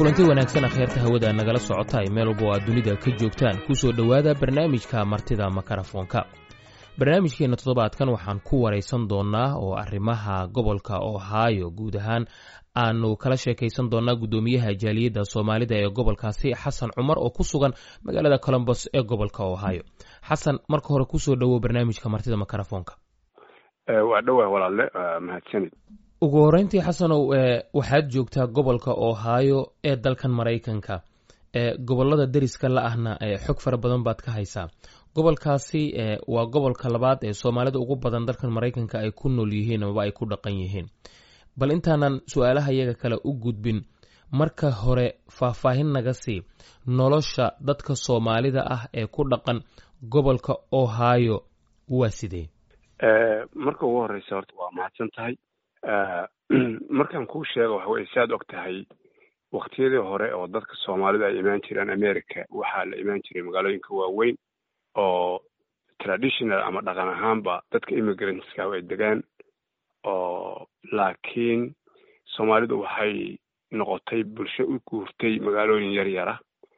kulanti wanaagsan akhyaarta hawada nagala socota ay meel walba oo aad dunida ka joogtaan kusoo dhowaada barnaamijka martida makarafoonka barnaamijkeenna toddobaadkan waxaan ku waraysan doonnaa oo arrimaha gobolka ohio guud ahaan aanu kala sheekaysan doonnaa guddoomiyaha jaaliyadda soomaalida ee gobolkaasi xasan cumar oo ku sugan magaalada colombos ee gobolka ohio xasan marka hore kusoo dhowow barnaamijka martida makarafoonka waa dhowaa walaalle mahadsanid ugu horreyntii xasanow waxaad joogtaa gobolka ohio ee dalkan maraykanka gobolada deriska la ahna xog fara badan baad ka haysaa gobolkaasi waa gobolka labaad ee soomaalida ugu badan dalkan maraykanka ay ku nool yihiin amaba ay ku dhaqan yihiin bal intaanan su-aalaha iyaga kale u gudbin marka hore faahfaahin naga sii nolosha dadka soomaalida ah ee ku dhaqan gobolka ohio waa sidee marka ugu horeysa horta waa mahadsan tahay markaan kuu sheego waxa weye saad og tahay waktiyadii hore oo dadka soomaalida ay imaan jireen america waxaa la imaan jiray magaalooyinka waaweyn oo traditional ama dhaqan ahaanba dadka immigrantska ay degaan oo laakiin soomaalidu waxay noqotay bulsho u guurtay magaalooyin yar yara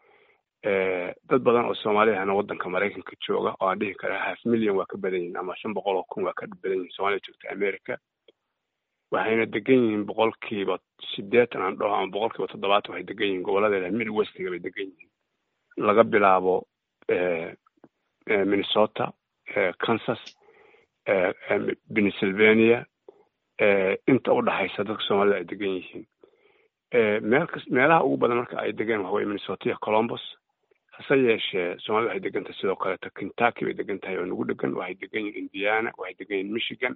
dad badan oo soomaali ahna waddanka maraykanka jooga oo aan dhihi kara half million waa ka badan yihin ama shan boqol oo kun waa ka badan yihin soomaalida joogta america waxayna degan yihiin boqolkiiba sideetan aan dhaho ama boqolkiiba toddobaatan waxay degan yihiin gobollada mid westiga bay degan yihiin laga bilaabo minnesota kansas pennsylvania inta u dhaxaysa dadka soomaalida ay degan yihiin meel kas meelaha ugu badan marka ay degeen waxa weye minnesota iyo colombos hase yeeshee soomaalida waxay degan tahay sidoo kaleeto kentucky bay degan tahay oo nagu dhegan waxay degan yihin indiana waxay degan yihin michigan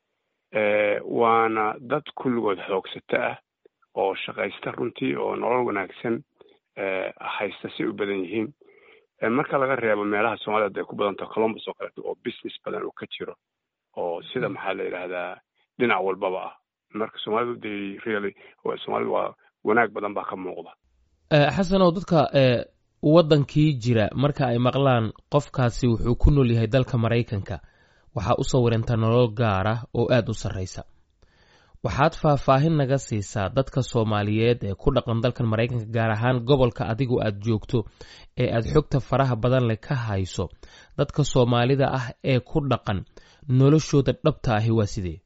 waana dad kulligood xoogsato ah oo shaqaysta runtii oo nolol wanaagsan haysta si u badan yihiin marka laga reebo meelaha soomaalida ay ku badan taho colombos oo kaleeto oo business badan uu ka jiro oo sida maxaa la yidhaahdaa dhinac walbaba ah marka soomaalidu de really soomaalida waa wanaag badan baa ka muuqda xasanow dadka waddankii jira marka ay maqlaan qofkaasi wuxuu ku nool yahay dalka maraykanka waxaa u sawirantaa nolol gaar ah oo aada u sarraysa waxaad faahfaahin naga siisaa dadka soomaaliyeed ee ku dhaqan dalkan maraykanka gaar ahaan gobolka adigu aad joogto ee aad xogta faraha badan leh ka hayso dadka soomaalida ah ee ku dhaqan noloshooda dhabta ahi waa sidee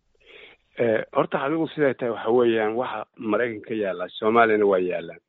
horta adigu siday tahay waxa weeyaan waxa maraykanka yaallaa soomaaliyana waa yaallaan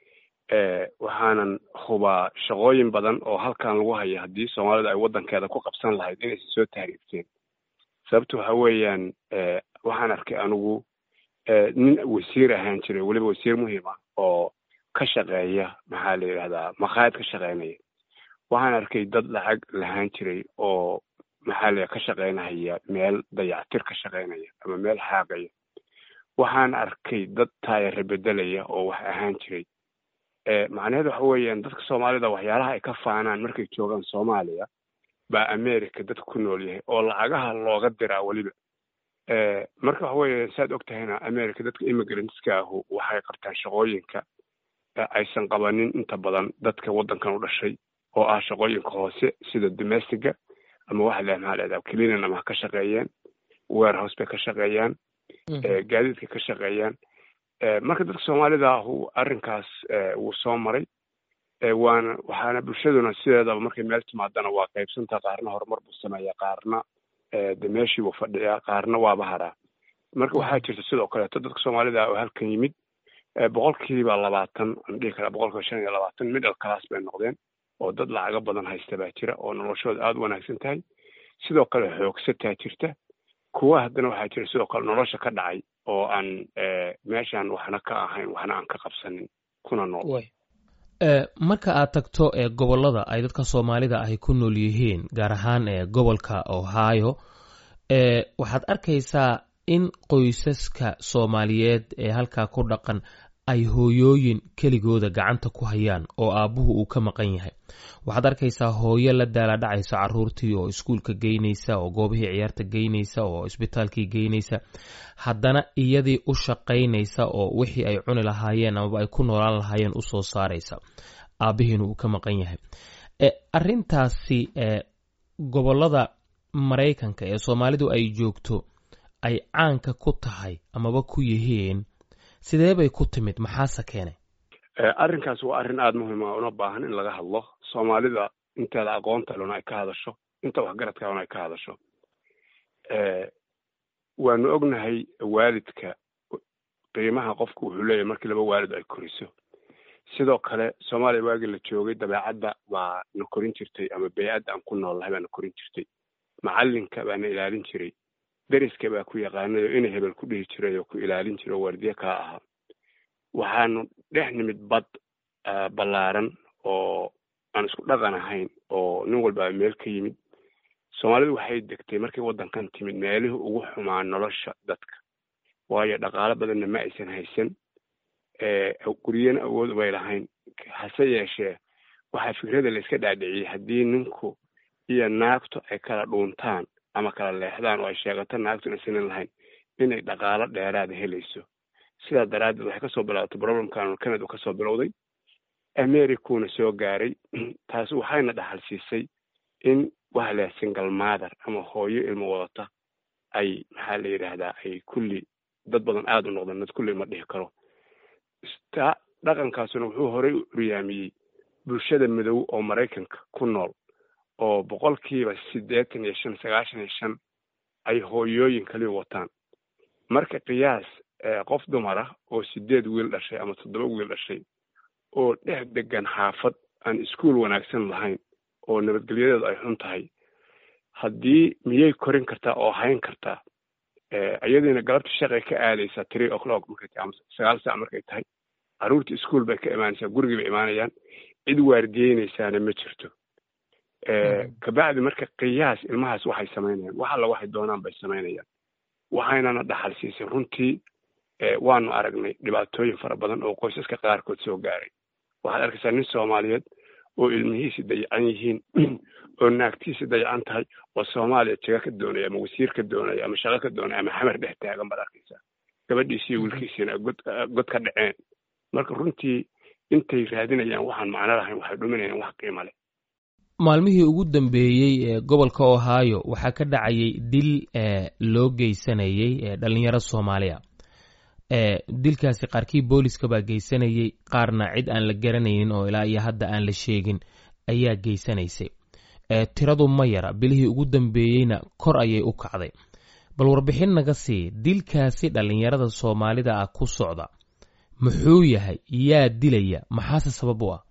waxaanan hubaa shaqooyin badan oo halkan lagu haya haddii soomaalida ay waddankeeda ku qabsan lahayd inaysan soo tahriibteen sababto waxa weeyaan waxaan arkay anigu nin wasiir ahaan jiray weliba wasiir muhiim ah oo ka shaqeeya maxaa la yidhahdaa makhaayad ka shaqeynaya waxaan arkay dad lacag lahaan jiray oo maxaa la ka shaqeynaya meel dayactir ka shaqeynaya ama meel xaaqaya waxaan arkay dad taayare bedelaya oo wax ahaan jiray macnaheed waxa weeyaan dadka soomaalida waxyaalaha ay ka faanaan markay joogaan soomaaliya baa america dadka ku nool yahay oo lacagaha looga diraa weliba marka waxa weeye saad og tahayna america dadka immigrantska ahu waxay qabtaan shaqooyinka aysan qabanin inta badan dadka waddankan u dhashay oo ah shaqooyinka hoose sida domestiga ama waxa le maxaa leedaha cleanan ama ha ka shaqeeyeen warehouse bay ka shaqeeyaan gaadiidka ka shaqeeyaan marka dadka soomaalida ahu arrinkaas wuu soo maray waana waxaana bulshaduna sideedaba markay meel timaadana waa qaybsantaa qaarna horumar buu sameeya qaarna de meeshii buu fadhiyaa qaarna waaba haraa marka waxaa jirta sidoo kaleeto dadka soomaalida oo halkan yimid boqolkiiba labaatan aan dhihi karaa boqolkiiba shan iyo labaatan middle class bay noqdeen oo dad lacago badan haysta baa jira oo noloshooda aada u wanaagsan tahay sidoo kale xoogsataa jirta kuwa haddana waxaa jira sidoo kale nolosha ka dhacay oo aan meeshaan waxna ka ahayn waxna aan ka qabsanin kuna nool marka aad tagto ee gobollada ay dadka soomaalida ahy ku nool yihiin gaar ahaan ee gobolka ohio waxaad arkaysaa in qoysaska soomaaliyeed ee halkaa ku dhaqan ay hooyooyin keligooda gacanta ku hayaan oo aabbuhu uu ka maqan yahay waxaad arkaysaa hooyo la daaladhacaysa caruurtii oo iskuulka geynaysa oo goobihii ciyaarta geynaysa oo isbitaalkii geynaysa haddana iyadii u shaqaynaysa oo wixii ay cuni lahaayeen amaba ay ku noolaan lahaayeen u soo saaraysa aabbihiina uu ka maqan yahay arintaasi gobollada maraykanka ee soomaalidu ay joogto ay caanka ku tahay amaba ku yihiin sidee bay ku timid maxaase keenay arrinkaas waa arrin aada muhiim ah una baahan in laga hadlo soomaalida inteeda aqoonta lona ay ka hadasho inta waxgaradka lona ay ka hadasho waanu ognahay waalidka qiimaha qofku wuxuu leeyahay markii laba waalid ay koriso sidoo kale soomaaliya waagii la joogay dabeecadda baa na korin jirtay ama bey-adda aan ku noolnahay baa na korin jirtay macallinka baa na ilaalin jiray deriska baa ku yaqaanay oo inay hebel ku dhihi jiray oo ku ilaalin jiray oo waardiye kaa ahaa waxaanu dhex nimid bad ballaaran oo aan isku dhaqan ahayn oo nin walba meel ka yimid soomaalidu waxay degtay markay waddankan timid meelihii ugu xumaa nolosha dadka waayo dhaqaalo badanna ma aysan haysan guryana awood ubay lahayn hase yeeshee waxaa fikrada layska dhaadhiciyey haddii ninku iyo naagtu ay kala dhuuntaan ama kala leexdaan oo ay sheegato naagtu inaysanin lahayn inay dhaqaalo dheeraada helayso sidaa daraaddeed waxay kasoo bilaabatay problemkan canada kasoo bilowday americuna soo gaaray taasi waxayna dhaxal siisay in waxa la single mother ama hooyo ilmo wadata ay maxaa la yidhaahdaa ay kulli dad badan aada u noqdeen dad kulli ma dhihi karo sta dhaqankaasuna wuxuu horey u uryaamiyey bulshada madow oo maraykanka ku nool oo boqolkiiba siddeetan iyo shan sagaashan iyo shan ay hooyooyin kaliya wataan marka qiyaas qof dumar ah oo sideed wiil dhashay ama toddoba wiil dhashay oo dhex degan xaafad aan iskuol wanaagsan lahayn oo nabadgelyadeedu ay xun tahay haddii miyay korin kartaa oo hayn kartaa iyadiina galabta shaqay ka aadaysaa three o'clock markay tahay ama sagaal saac markay tahay carruurta ischool bay ka imaanaysaa gurigii bay imaanayaan cid waardiyeynaysaana ma jirto kabacdi marka qiyaas ilmahaas waxay samaynayaan wax alla waxay doonaan bay samaynayaan waxaynana dhaxal siisay runtii waanu aragnay dhibaatooyin fara badan oo qoysaska qaarkood soo gaaray waxaad arkaysaa nin soomaaliyeed oo ilmihiisi dayacan yihiin oo naagtiisi dayacan tahay oo soomaaliya jaga ka doonaya ama wasiir ka doonaya ama shaqo ka doonaya ama xamar dhex taagan baad arkaysaa gabadhiisi iyo wiilkiisiina god god ka dhaceen marka runtii intay raadinayaan waxaan macno lahayn waxay dhuminayaan wax qiimo leh maalmihii ugu dambeeyey ee gobolka ohio waxaa ka dhacayay dil loo geysanayey dhalinyaro soomaaliya dilkaasi qaarkii booliska baa geysanayey qaarna cid aan la garanaynin oo ilaa iyo hadda aan la sheegin ayaa geysanaysay tiradu ma yara bilihii ugu dambeeyeyna kor ayay u kacday bal warbixin naga sii dilkaasi dhallinyarada soomaalida ah ku socda muxuu yahay yaa dilaya maxaase sabab u ah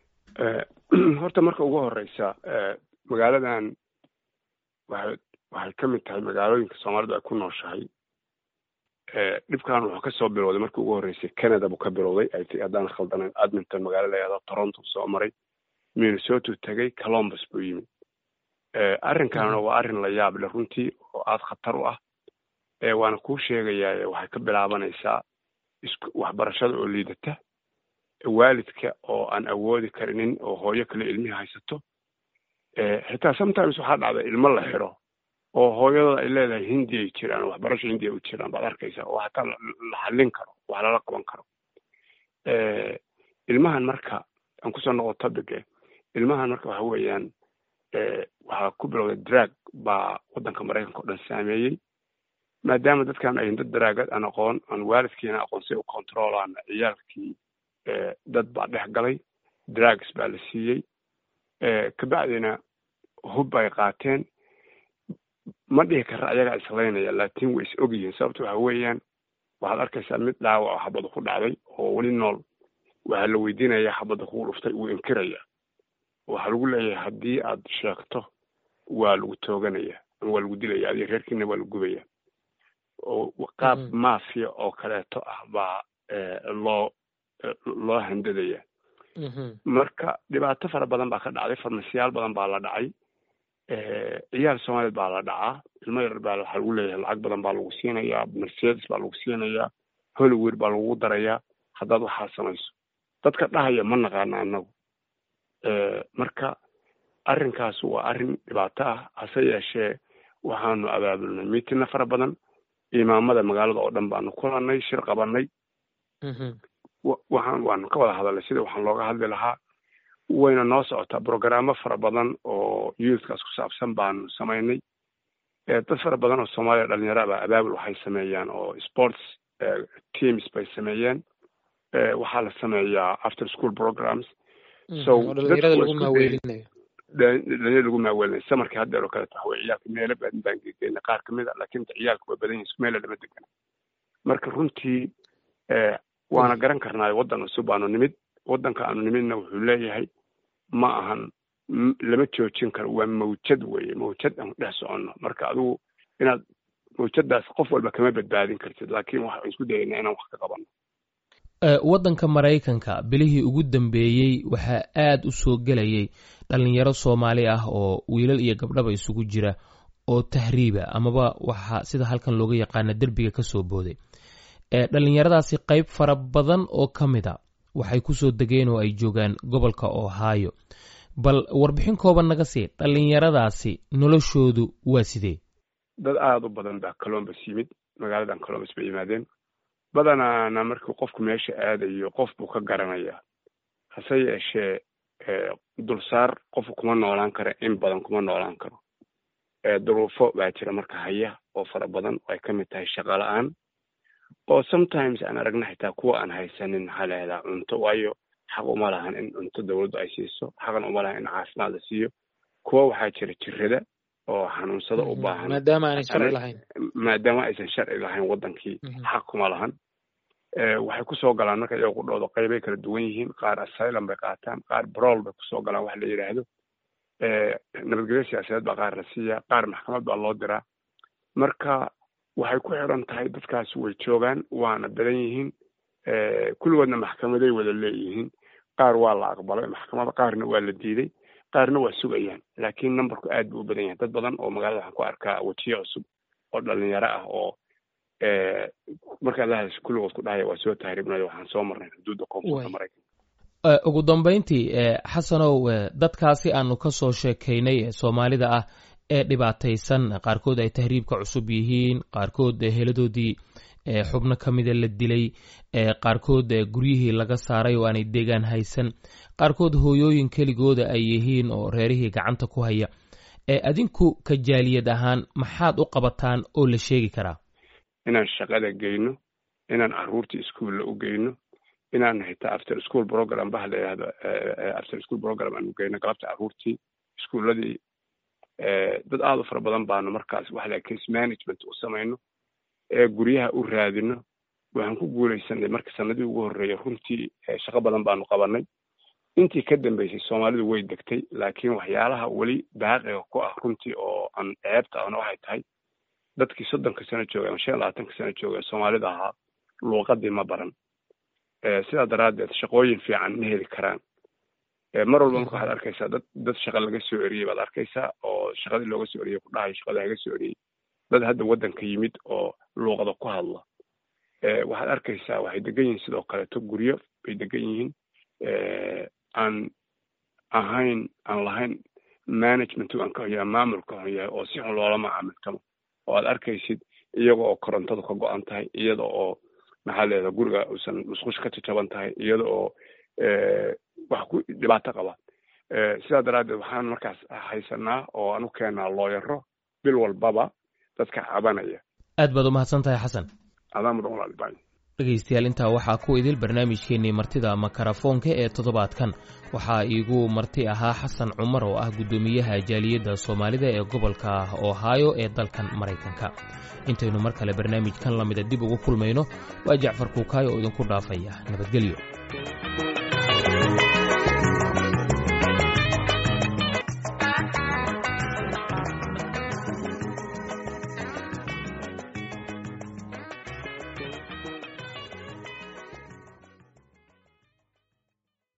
horta marka ugu horeysa magaaladan waxay waxay ka mid tahay magaalooyinka soomaalidu ay ku nooshahay dhibkan wuxuu kasoo bilowday markii ugu horreysay canada buu ka bilowday ay ti haddaan khaldanayn adminton magaalo layahdo toronto soo maray minnesota tegay colombus buu yimid arrinkanna waa arrin la yaab leh runtii oo aada khatar u ah waana kuu sheegayaa waxay ka bilaabanaysaa waxbarashada oo liidata waalidka oo aan awoodi karinin oo hooyo kale ilmihii haysato xitaa sometimes waxaa dhacda ilmo la xiro oo hooyadooda ay leedahay hindi ay jiraan oo waxbarasho hindi ay u jiraan baad arkaysaa oo hataa la xallin karo wax lala qaban karo ilmahan marka aan kusoo noqo topic ilmahan marka waxa weeyaan waxaa ku bilowday drag baa waddanka maraykanka o dhan saameeyey maadaama dadkan ayin dad daraagad aan aqoon aan waalidkiina aqoon si u controlaana ciyaalkii dad baa dhex galay drags baa la siiyey kabacdina hub bay qaateen ma dhihi kara ayagaa islaynaya laakiin way is og yihiin sababta waxa weeyaan waxaad arkaysaa mid dhaawac oo xabada ku dhacday oo weli nool waxaa la weydiinaya xabada kugu dhuftay wuu inkiraya waxaa lagu leeyahay haddii aad sheegto waa lagu tooganaya ama waa lagu dilaya adiga reerkiina waa lagu gubaya oo qaab mafia oo kaleeto ah baa loo loo handadaya marka dhibaato fara badan baa ka dhacday farmasiyaal badan baa la dhacay ciyaal soomaaliyeed baa la dhacaa ilmo yar baa waxaa lagu leeyahay lacag badan baa lagu siinayaa mercedes baa lagu siinayaa hollywood baa lagu darayaa haddaad waxaa samayso dadka dhahaya ma naqaana annagu marka arrinkaas waa arrin dhibaato ah hase yeeshee waxaanu abaabulnay miitina fara badan imaamada magaalada oo dhan baanu kulanay shir qabanay waxaan waanu ka wada hadalnay sida waxaan looga hadli lahaa wayna noo socotaa brogaraamo fara badan oo youthkaas ku saabsan baanu samaynay dad fara badan oo soomaaliya dhalinyaro baa abaabul waxay sameeyaan oo sports teams bay sameeyeen waxaa la sameeyaa after school programs so dhalinyarada lagu maaweelinayo dhalinyarada lagu maaweelinayo samarkii haddeer oo kaleeto waxa weye ciyaalka meelo badan baan gegeyna qaar kamid a laakiin ciyaalka waa badan yihin meela lama degana marka runtii waana garan karnaayo waddan cusub aanu nimid waddanka aanu nimidna wuxuu leeyahay ma ahan lama joojin karo waa mawjad weye mawjad aan dhex soconno marka adigu inaad mawjadaas qof walba kama badbaadin kartid laakiin waxaan isku dayaynaa inaan wax ka qabanno waddanka maraykanka bilihii ugu dambeeyey waxaa aad u soo gelayay dhalinyaro soomaali ah oo wiilal iyo gabdhaba isugu jira oo tahriiba amaba waxa sida halkan looga yaqaana derbiga ka soo booday dhalinyaradaasi qayb fara badan oo ka mid a waxay kusoo degeen oo ay joogaan gobolka ohio bal warbixin kooban naga sii dhalinyaradaasi noloshoodu waa sidee dad aada u badan baa colombus yimid magaaladan colombus bay yimaadeen badanaana markii qofku meesha aadayo qof buu ka garanayaa hase yeeshee dulsaar qofku kuma noolaan karo in badan kuma noolaan karo duruufo baa jira marka haya oo fara badan oo ay ka mid tahay shaqo la-aan oo sometimes aan aragna xitaa kuwa aan haysanin maxaa la yahdaa cunto waayo xaq uma lahan in cunto dawladdu ay siiso xaqan uma lahan in caafimaad la siiyo kuwa waxaa jira jirada oo xanuunsada u baahan maadaama aanay sharci lahayn maadaama aysan sharci lahayn waddankii xaq kuma lahan waxay kusoo galaan marka iyago qudhooda qaybay kala duwan yihiin qaar asylum bay qaataan qaar brol bay kusoo galaan wax la yidhaahdo nabadgelyo siyaasadeed baa qaar la siiyaa qaar maxkamad baa loo diraa marka waxay ku xiran tahay dadkaasi way joogaan waana badan yihiin kulligoodna maxkamaday wada leeyihiin qaar waa la aqbalay maxkamada qaarna waa la diiday qaarna waa sugayaan laakiin numberku aad buu u badan yahay dad badan oo magaalada waxaan ku arkaa wejiyo cusub oo dhalinyaro ah oo markaad la hadasho kulligood ku dhahaya waa soo tahriibnayo waxaan soo marnay xuduudda koonfurta maraykanka ugu dambayntii xasanow dadkaasi aanu ka soo sheekaynay ee soomaalida ah ee dhibaataysan qaarkood ay tahriibka cusub yihiin qaarkood heladoodii xubno ka mida la dilay qaarkood guryihii laga saaray oo aanay deegaan haysan qaarkood hooyooyin keligooda ay yihiin oo reerihii gacanta ku haya adinku ka jaaliyad ahaan maxaad u qabataan oo la sheegi karaa inaan shaqada geyno inaan caruurtii iskuolla u geyno inaan xitaa after school program baha la yidhahdo after school program aanu geyno galabta caruurtii iskuulladii dad aada u fara badan baanu markaas waxa la case management u samayno ee guryaha u raadino waxaan ku guulaysanay marka sanadii ugu horreeya runtii shaqo badan baanu qabanay intii ka dambeysay soomaalidu way degtay laakiin waxyaalaha weli baaqiga ku ah runtii oo aan ceebta ahna waxay tahay dadkii soddonka sano joogay ama shan iyo labaatanka sano joogay soomaalida ahaa luuqadii ma baran sidaa daraaddeed shaqooyin fiican ma heli karaan mar walba marka waxaad arkaysaa dad dad shaqa laga soo eriyey baad arkaysaa oo shaqadii looga soo eriyey ku dhahayo shaqada laga soo eriyey dad hadda waddanka yimid oo luuqada ku hadla waxaad arkaysaa waxay degan yihiin sidoo kaleeto guryo bay degan yihiin aan ahayn aan lahayn management aan ka hoyaa maamulka hon yahay oo si xun loola macaamiltamo oo aad arkaysid iyaga oo korontadu ka go-an tahay iyada oo maxaa leedaha guriga uusan musqush ka jajaban tahay iyada oo wax ku dhibaato qaba sidaa daraaddeed waxaan markaas haysanaa oo aan u keenaa looyaro bil walbaba dadka cabanaya aad baad u mahadsan tahay xasan adaa mudan walaalibaay dhegaystayaal intaa waxaa ku idil barnaamijkeennii martida makarafoonka ee toddobaadkan waxaa iigu marti ahaa xasan cumar oo ah guddoomiyaha jaaliyadda soomaalida ee gobolka ohio ee dalkan maraykanka intaynu mar kale barnaamijkan lamida dib ugu kulmayno waa jacfar kuukaayo oo idinku dhaafaya nabadgelyo